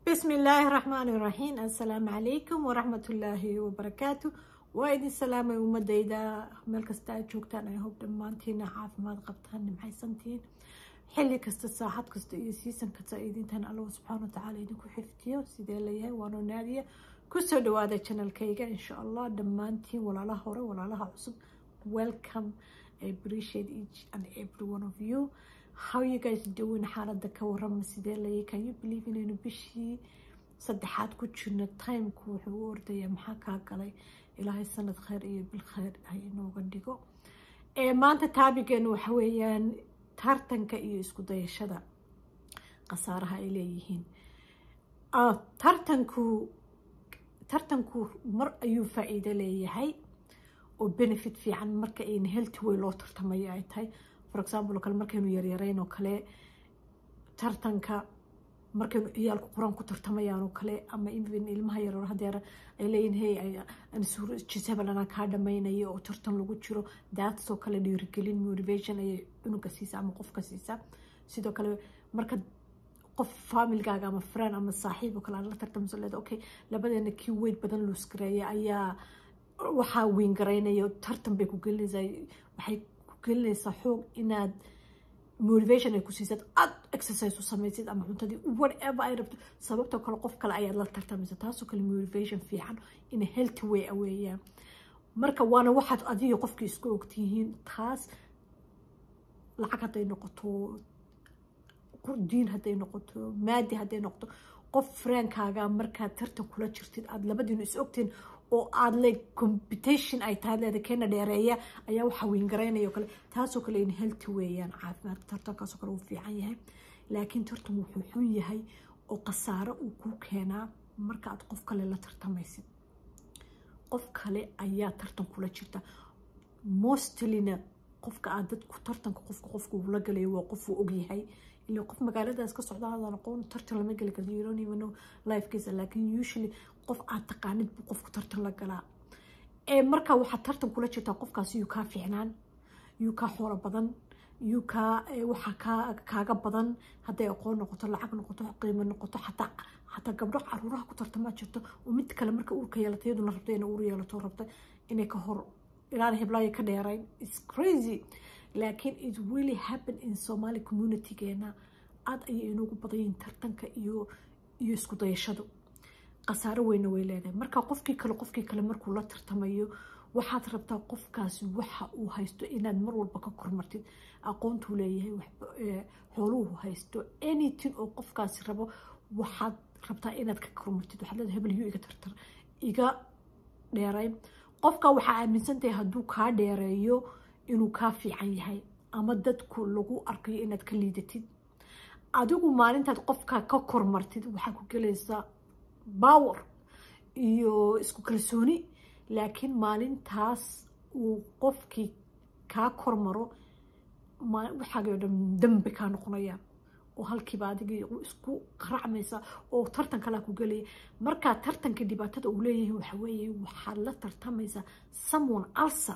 بسم الله الرحمن الرحيم السلام عليكم ورحمة الله وبركاته وإذن السلام ومديدا مeel kasta aad joogtaan ay hob dhammaantiina caafimaad qabtaan nimxaysantiin xilli kasta saacad kasta iyo siisan kasta idintan allah subxaana watacaala idinku xifdiyo sidee layahay waanoo naadiya kusoo dhawaada channelkayga insha allah dhammaantiin walaalaha hore walaalaha cusub welcome I appreciate each and every one of you how you guys doing xaalada ka warama sidee layay can you believe inaynu bishii saddexaad ku jirno timeku wuxuu u ordaya maxaa kaa galay ilaahay sanad kheyr iyo bil kheyr ha inooga dhigo maanta taabigeenu waxa weeyaan tartanka iyo isku dayashada khasaaraha ay leeyihiin tartanku tartanku mar ayuu faa-iido leeyahay oo benefit fiican marka ayna healthy way loo tartamayo ay tahay for example oo kale markaynu yaryarayn oo kale tartanka markaynu ciyaalku qur-aan ku tartamayaan oo kale ama even ilmaha yaroor hadeer ay leeyihin hey jisabel anaa kaa dhamaynayo oo tartan lagu jiro daatsoo kale dhiirigelin motivation ayay cunuga siisa ama qofka siisa sidoo kale marka qof familgaaga ama friend ama saaxiib oo kale aad la tartamso leeda okay labadeena kii weyd badan luusgareeya ayaa waxaa weyngaraynayo tartan bay ku gelinaysaa waxay ku gelinaysaa xoog inaad motivation ay ku siisad aad exercise u samaysid ama cuntadii whatever ay rabto sababtoo kale qof kale ayaad la tartamaysa taasoo kale motivation fiican in healthy way aweeyaan marka waana waxaad adiga qofkii isku ogtihiin taas lacag hadday noqoto diin hadday noqoto maadi hadday noqoto qof fraankaaga markaad tartan kula jirtid aada labadiinu is ogtiin oo aada le competition ay tahay leeda keena dheereeya ayaa waxaa weyngaraynayo o kale taasoo kale in healthy weeyaan caafimaadka tartankaasoo kale uu fiican yahay laakiin tartan wuxuu xun yahay oo khasaaro uu ku keenaa marka aad qof kale la tartamaysid qof kale ayaa tartan kula jirta mostlyna qofka aad dadku tartanka qofka qofka uu la galayo waa qof uu ogyahay ilaa qof magaaladaas ka socda hadaan aqoon tartan lama geli karto you don't even know lifekiisa laakiin usually qof aad taqaanid buu qofku tartan la galaa ee marka waxaad tartan kula jirtaa qofkaasi yuu kaa fiicnaan yuu kaa xoolo badan yuu kaa waxaa kaa kaaga badan hadday aqoon noqoto lacag noqoto qiimo noqoto xataa xataa gabdho caruuraha ku tartamaa jirto oo mid kale marka uurka yeelata iyaduna rabta inay uur yeelato rabta inay ka hor ilaan hiblaayo ka dheerayn its crazy laakiin it really happen in somali communitygeena aada ayay inoogu badayiin tartanka iyo iyo isku dayashadu khasaaro weyna way leedahay marka qofkii kale qofkii kale markuu la tartamayo waxaad rabtaa qofkaasi waxa uu haysto inaad mar walba ka kormartid aqoontuu leeyahay xooluhu haysto anything oo qofkaasi rabo waxaad rabtaa inaad ka kormartid waxaad leedahay hebel yuu iga tartar iga dheeray qofka waxaa aaminsantahay hadduu kaa dheereeyo inuu kaa fiican yahay ama dadku lagu arkayo inaad ka liidatid adigu maalintaad qofka ka kormartid waxaa ku gelaysaa power iyo isku kalsooni laakiin maalintaas uu qofkii kaa kormaro waxaagao dhan dambi kaa noqonaya oo halkiiba adigii isku qaracmaysa oo tartan kalaa ku gelaya markaa tartanka dhibaatada uu leeyahay waxa weeye waxaad la tartamaysaa someone alsa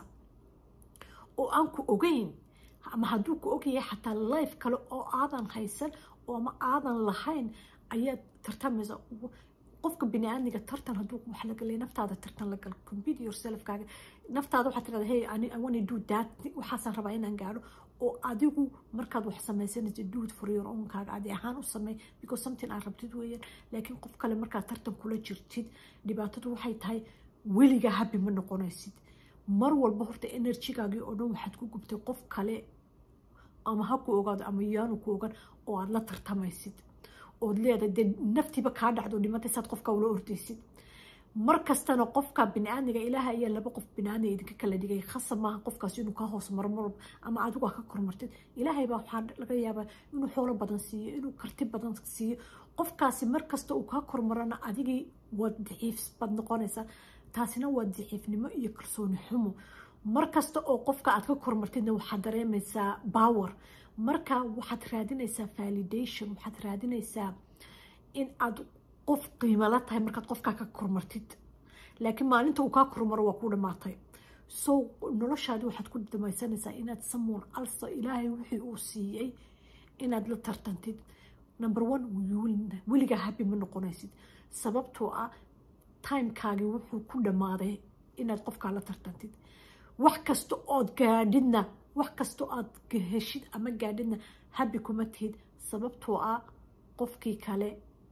oo aan ku ogeyn ama hadduu ku ogyahay xataa life kale oo aadan haysan oo ama aadan lahayn ayaad tartamaysa qofka bini-aadmiga tartan hadduu wax la galay naftaada tartan la gal compete yourselfkaaga naftaada waxaad tirahda hey I want to do that waxaasaan rabaa inaan gaadho oo adigu markaad wax samaysanaysa do it for your own kaaga adi ahaan u sameey because something aad rabtid weeyaan laakiin qof kale markaad tartan kula jirtid dhibaatadu waxay tahay weligaa habi ma noqonaysid mar walba horta enerjigaagii oo dhan waxaad ku gubtay qof kale ama ha ku ogaado ama yaanu ku ogan oo aada la tartamaysid ood leedahay dee naftiiba kaa dhacdo dhimatay saad qofka ula ordaysid mar kastana qofka bini-aadmiga ilaaha ayaa laba qof bini-aadmiga idinka kala dhigay khasab maaha qofkaasi inuu kaa hoos maro marwalba ama adigu ka kormartid ilaahay baa waxaa laga yaabaa inuu xoolo badan siiyo inuu karti badan siiyo qofkaasi mar kasta uu kaa kormarana adigii waad daciif baad noqonaysaa taasina waa daciifnimo iyo kalsooni xumo mar kasta oo qofka aad ka kormartidna waxaad dareemaysaa power marka waxaad raadinaysaa validation waxaad raadinaysaa in aad qof qiimo la tahay markaad qofkaa ka kormartid laakiin maalinta uu kaa kormaro waa ku dhamaatay so noloshaadi waxaad ku dhamaysanaysaa inaad someone alsa ilaahay wixii uu siiyey inaad la tartantid number one weligaa happy ma noqonaysid sababtoo ah timekaagii wuxuu ku dhammaaday inaad qofkaa la tartantid wax kasta ood gaadhidna wax kasta oad heshid ama gaadhidna happy kuma tihid sababtoo ah qofkii kale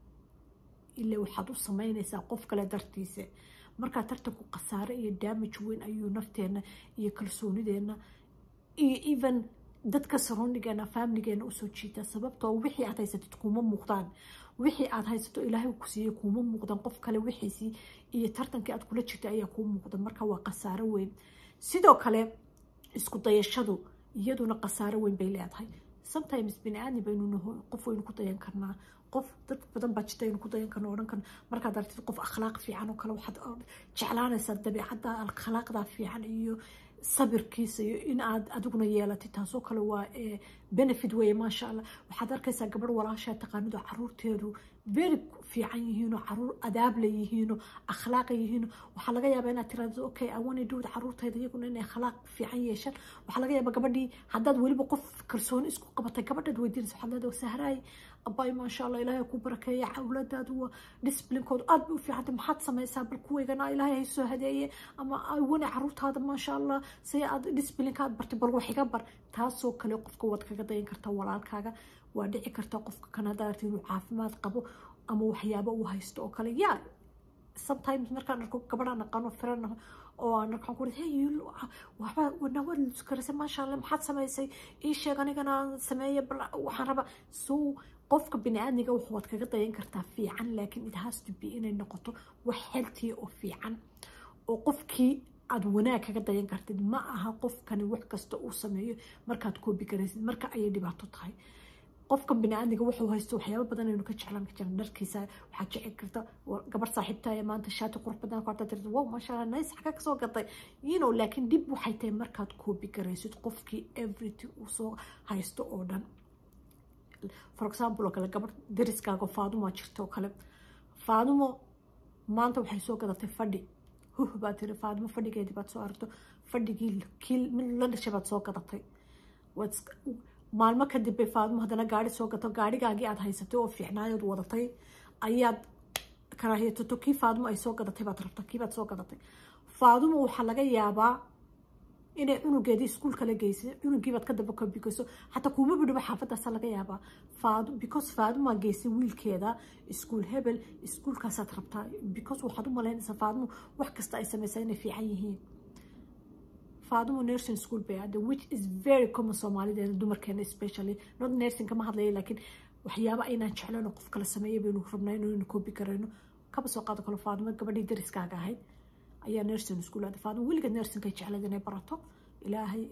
ile waxaad u samaynaysaa qof kale dartiisa markaa tartanku khasaare iyo damage weyn ayuu nafteenna iyo kalsoonideenna iyo even dadka saroonigeena faamiligeena usoo jiita sababtoo wixii aad haysatid kuma muuqdaan wixii aad haysato ilaahay ku siiyey kuma muuqdan qof kale wixiisii iyo tartankii aad kula jirta ayaa kuu muuqda marka waa khasaaro weyn sidoo kale isku dayashadu iyaduna khasaaro weyn bay leedahay sometimes bini aadmi baynu naho qof waynu ku dayan karnaa qof dad badan baa jirta aynu ku dayan karno odhan karno markaad aragtid qof akhlaaq fiican oo kale waxaad jeclaanaysaa dabeecadda akhlaaqda fiican iyo sabirkiisa iyo in aad adiguna yeelatid taasoo kale waa benefit weeye maasha allah waxaad arkaysaa gabadh walaashaa taqaanido caruurteedu very fiican yihiinoo caruur adaabla yihiinoo akhlaaqa yihiino waxaa laga yaabaa inaad tiraado okay awana dhowd caruurteeda iyaguna inay akhlaaq fiican yeeshaan waxaa laga yaabaa gabadhii haddaad weliba qof kalsooni isku qabatay gabadhaad weydiinaysa waxaad leedahay sahraay abay maasha allah ilaahay ku barakeeya awlaadaadu waa disciplinkoodu aad bay u fiicantay maxaad samaysaa bal kuwaygana ilaahay hay soo hadeeye ama wana caruurtaada maasha allah say aad disciplinka aad bartay bal wax iga bar taasoo kale qofka waad kaga dayan kartaa walaalkaaga waa dhici karta qofka kan haddaad aragtid inuu caafimaad qabo ama waxyaabo uu haysto oo kale yaa sometimes markaan arko gabadhaan aqaano firan oo aan arkaan ku hey waxba nawaad luskarisay maasha allah maxaad samaysay ii sheeg anigana aan sameeye bal waxaan rabaa so qofka bini-aadmiga waxaad kaga dayan kartaa fiican laakiin it has to be inay noqoto wax healthy oo fiican oo qofkii aad wanaag kaga dayan kartid ma aha qofkani wax kasta uu sameeyo markaad koobi garaysid marka ayay dhibaato tahay qofkan bini-aadmiga wuxuu haysto waxyaaba badan aynu ka jeclaan ka jiran dharkiisa waxaad jecel karta gabar saaxiibtaaya maanta shaati qurux badan ku artaa tirta wow maasha allah nice xagaa kasoo gatay you know laakiin dib waxay tahay markaad koobi garaysid qofkii everything uu soo haysto oo dhan for example oo kale gabar dariskaaga faadumo jirta oo kale faadumo maanta waxay soo gadatay fadhi huh baad tiri faadumo fadhigeedii baad soo aragto fadhigii kii mid la dhashay baad soo gadatay maalmo kadib bay faadumo haddana gaari soo gato gaarigaagii aad haysatay oo fiicnaayood wadatay ayaad karaahiyatoto kii faadumo ay soo gadatay baad rabta kii baad soo gadatay faadumo waxaa laga yaabaa inay cunugeedii iskuul kala geysay cunugiibaad ka daba kabigeyso xataa kuuma bidhibo xaafadaasa laga yaabaa faad because faadumaa geysay wiilkeeda iskuul hebel iskuulkaasaad rabtaa because waxaad u malaynaysaa faadumo wax kasta ay samaysaa inay fiican yihiin faadumo nursing school bay aada which is very common soomaalideena dumarkeena especially not nursing kama hadlaya laakiin waxyaaba aynaan jeclayno qof kala sameeya baynu rabnaa inaynu koobi karayno kaba soo qaado kale faadumo gabadhii dariskaaga ahayd ayaa nursing school aaday faadumo weligeed nursingkay jeclayd inay barato ilaahay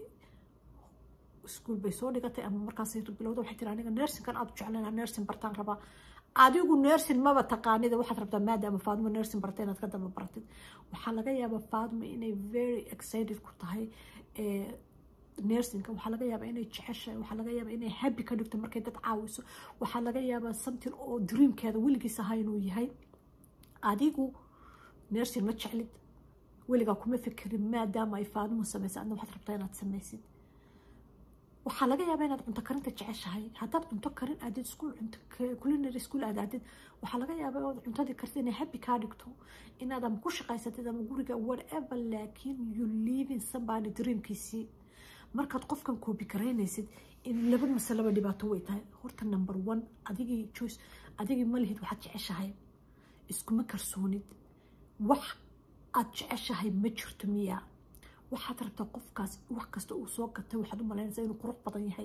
iskuul bay soo dhigatay ama markaasay bilowda waxay tiri aniga nursingkan aad u jeclayna nursing bartaan rabaa adigu nursing maba taqaanida waxaad rabtaa maadaama faaduma nursing barta inaad ka daba baratid waxaa laga yaabaa faaduma inay very excited ku tahay nursingka waxaa laga yaabaa inay jeceshahay waxaa laga yaabaa inay happy ka dhigto markay dad caawiso waxaa laga yaabaa something oo dreamkeeda weligiis ahaa inuu yahay adigu nursing ma jeclid weligaa kuma fikirin maadaama ay faaduma samaysa adna waxaad rabtaa inaad samaysid waxaa laga yaabaa inaad cunto karinta jeceshahay haddaad cunto karin aadid iskuul cunto culinary school aad aadid waxaa laga yaabaa inaad cuntadii kartid inay happy kaa dhigto inaad ama ku shaqaysatid ama guriga whatever laakiin you living somebody dreamkiisii markaad qofkan koobi garaynaysid in laba masalaba dhibaato way tahay horta number one adigii choice adigii malihid waxaad jeceshahay iskuma kalsoonid wax aad jeceshahay ma jirto miyaa waxaad rabtaa qofkaas wax kasta uu soo gatay waxaad u malaynaysaa inuu qurux badan yahay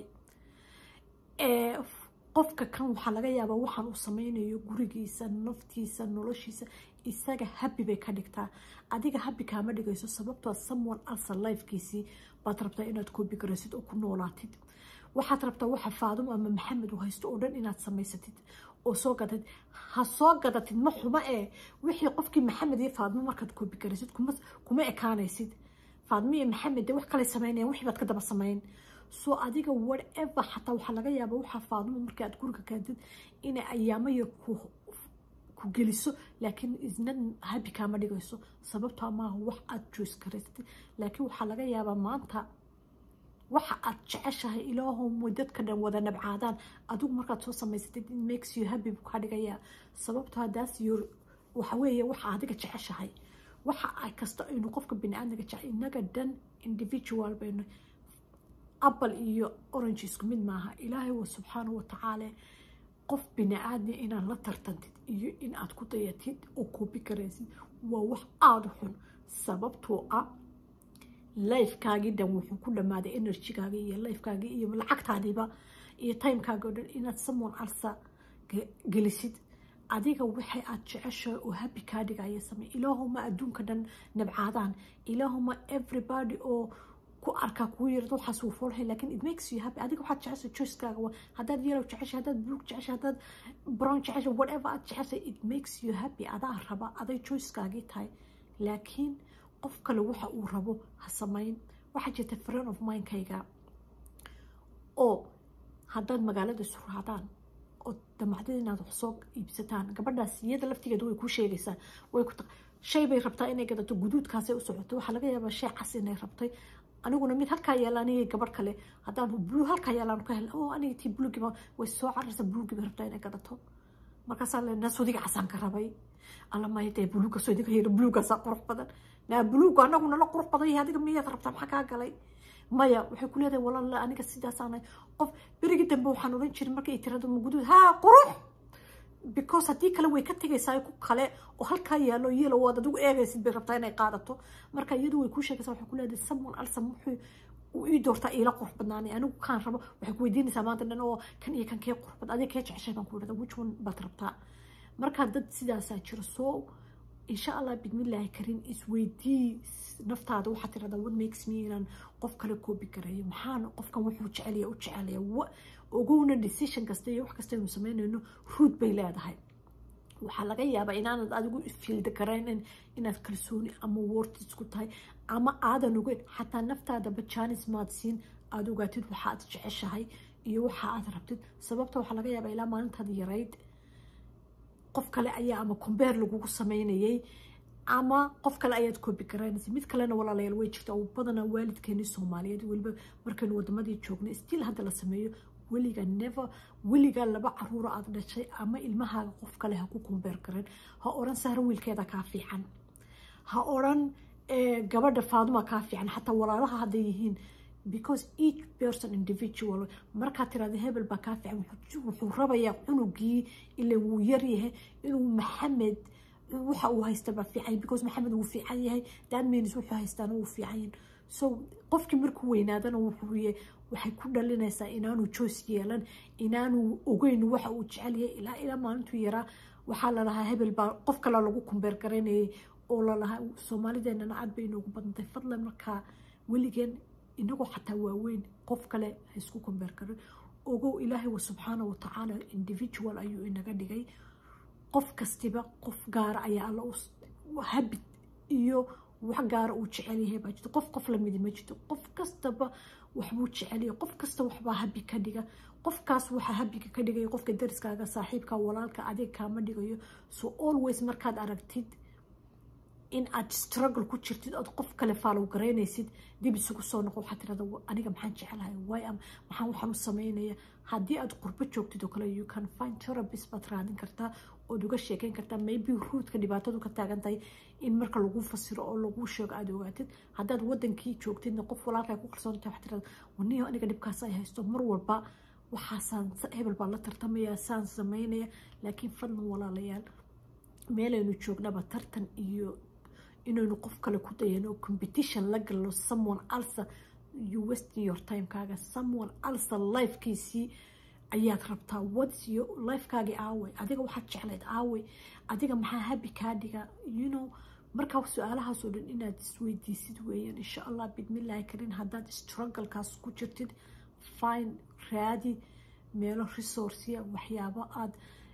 qofka kan waxaa laga yaabaa waxaan uu sameynayo gurigiisa naftiisa noloshiisa isaga happy bay ka dhigtaa adiga happy kaama dhigayso sababtoo someone else lifekiisii baad rabtaa inaad koobi garaysid oo ku noolaatid waxaad rabtaa waxa faadimo ama maxamed uu haysto oo dhan inaad samaysatid oo soo gadatid ha soo gadatid ma xumo ee wixii qofkii maxamed iyo faadimo markaad koobi garaysid kuma ekaanaysid faadmo iyo maxamed dee wax kale sameynayaan wixii baad ka daba sameyn soo adiga whatever xataa waxaa laga yaabaa waxaa faadmo markii aad guriga kaadid inay ayaamo yar ku ku geliso laakiin isna habi kaama dhigayso sababtoo maaha wax aad joos karaysatid laakiin waxaa laga yaabaa maanta waxa aad jeceshahay ilaahum dadka dhan wada nabcaadaan adigu markaad soo samaysatid it makes you happy buu kaa dhigayaa sababto hadaas your waxa weeye waxa adiga jeceshahay waxa ay kasta aynu qofka bini-aadmiga jecel inaga dhan individual baynu apple iyo orange isku mid maaha ilaahay wa subxaana wa tacaala qof bini-aadmi inaad la tartantid iyo in aad ku dayatid oo koobi karaysid waa wax aada u xun sababtoo ah lifekaagii dhan wuxuu ku dhammaaday energygaagii iyo lifekaagii iyo lacagtaadiiba iyo timekaaga o dhan inaad someone alsa gelisid adiga waxay aad jeceshahay oo happy kaa dhigaya samey ilaahuma adduunka dhan nabcaadaan ilaahuma everybody oo ku arkaa kuu yarad waxaas wuu foolhay lakin it makes you happy adiga waxaad jeceshay choicekaaga waa haddaad yellow jeceshay haddaad blue jeceshay haddaad brown jeceshay whatever aad jeceshay it makes you happy adaa raba aday choicekaagii tahay laakiin qof kale waxa uu rabo ha samayn waxaa jirta friend of mindkayga oo haddaad magaalada isu raadaan oo damacdada inaad wax soo iibsataan gabadhaas iyada laftigeeda way kuu sheegaysaa way ku shay bay rabtaa inay gadato guduudkaasay u socoto waxaa laga yaabaa shay cas inay rabtay aniguna mid halkaa yaala anigay gabadh kale haddaan blue halkaa yaalaan ka hel oo aniga tii blugiba way soo cararsa blugiba rabtaa inay gadato markaasaa le naa sodiga casaan ka rabay alla maya dee buluuga sodiga yara buluugaasaa qurux badan naa buluuga anagu nala qurux badan yahay adiga miyaad rabtaa maxaa kaa galay maya waxay ku leedahay walaala aniga sidaasaanay qof berigii dambe waxaan odhan jirin markay tirado maguduud haa qurux because haddii kale way ka tegaysaa ku kale oo halkaa yaalo yelo waad adigu eegaysid bay rabtaa inay qaadato marka iyadu way kuu sheegaysaa waxay ku leedahay someone alsa muxuu ii doortaa iila qurux badnaanay anigu kaan rabo waxay ku weydiinaysaa maanta dhan oo kan iyo kan kee qurux bad adiga kee jeceshay baan ku idhahda which one baad rabtaa marka dad sidaasaa jiro soo insha allah bidmillaahi karin isweydii naftaada waxaad tirahdaa what makes me inaan qof kale koobi karayo maxaan qofkan wuxuu jecelaya u jecelaya ogowna decision kasta iyo wax kasta aynu sameynayno ruud bay leedahay waxaa laga yaabaa inaanad adigu fiilda garaynin inaad kalsooni ama wortis ku tahay ama aadan ogeyn xataa naftaadaba janis maad siin aada ogaatid waxa aad jeceshahay iyo waxa aad rabtid sababta waxaa laga yaabaa ilaa maalintaad yarayd qof kale ayaa ama combeer lagugu sameynayay ama qof kale ayaad koobi garaynaysa mid kalena walaalayaal way jirta oo badanaa waalidkeeni soomaaliyeed weliba markaynu wadamadii joognay still hadda la sameeyo weliga never weligaa laba caruuro aad dhashay ama ilmahaaga qof kale ha ku combeer garayn ha odhan sahro wiilkeeda kaa fiican ha odhan gabadha faaduma kaa fiican xataa walaalaha hadday yihiin because each person individual markaad tirahda hebel baa kaa fiican wuxuu rabayaa cunugii ila wuu yaryahay inuu maxamed waxa uu haysta baa fiican because maxamed wuu fiican yahay that means wuxuu haystaana wuu fiican yahay so qofkii markuu weynaadana wuxuu waxay ku dhalinaysaa inaanu joos yeelan inaanu ogeyn waxa uu jecel yahay ilaa ilaa maalintuu yaraa waxaa lalahaa hebel baa qof kale lagu kumbeer garaynayay oo lalahaa soomaalideenana aad bay inoogu badantay fadlan markaa weligeen inagoo xataa waaweyn qof kale ha isku kumbeer garin ogow ilaahay wa subxaana wa tacaala individual ayuu inaga dhigay qof kastiba qof gaara ayaa alla habid iyo wax gaara uu jecel yahay baa jirto qof qof lamidi ma jirto qof kastaba waxbuu jecelyahay qof kasta waxbaa habi ka dhiga qofkaas waxaa habiga ka dhigaya qofka dariskaaga saaxiibka walaalka adiga kaama dhigayo so always markaad aragtid in aad struggle ku jirtid ood qof kale faalow garaynaysid dib isugu soo noqo waxaad tirahda aniga maxaan jecelahay way am maxaan waxaan u sameynaya haddii aad qurbo joogtid oo kale you can find therapist baad raadin kartaa ood uga sheekeyn kartaa maybe ruudka dhibaatadu ka taagan tahay in marka lagu fasiro oo lagu sheego aada ogaatid haddaad wadankii joogtidna qof walaalkaa ku qarsoontahay waxaad tirahda waniyo aniga dhibkaas ay haysto mar walba waxaasaan hebel baan la tartamaya saan sameynaya laakiin fadlan walaalayaal meelaynu joognaba tartan iyo inaynu qof kale ku dayano competition la galno someone alsa you wasting your timekaaga someone alsa lifekiisii ayaad rabtaa whats your lifekaagii aaway adiga waxaad jeclayd aaway adiga maxaa habi kaa dhiga you know markaa su-aalahaasoo dhan inaad isweydiisid weeyaan insha allah bidmillaahi karin haddaad strugglekaas ku jirtid fine raadi meelo resourceya waxyaabo aada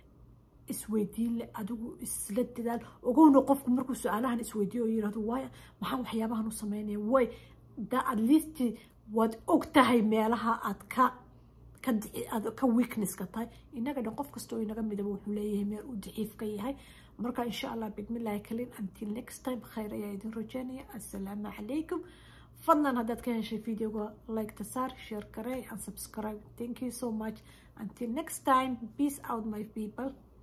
isweydiin le adigu isla dadaal ogowna qofku markuu su-aalahan isweydiiyo oo yirahdo waay maxaa waxyaabahan u sameynaya way da at least waad og tahay meelaha aad ka aad ka weaknesska tahay inaga dhan qof kasta oo inaga midaba wuxuu leeyahay meel uu daciif ka yahay marka insha allah bidmillaahi kalin until next time khayr ayaa idin rajeynaya assalaamu calaykum fadlan haddaad ka heshay videoga like ta saar share garey and subscribe thank you so much until next time peace out my people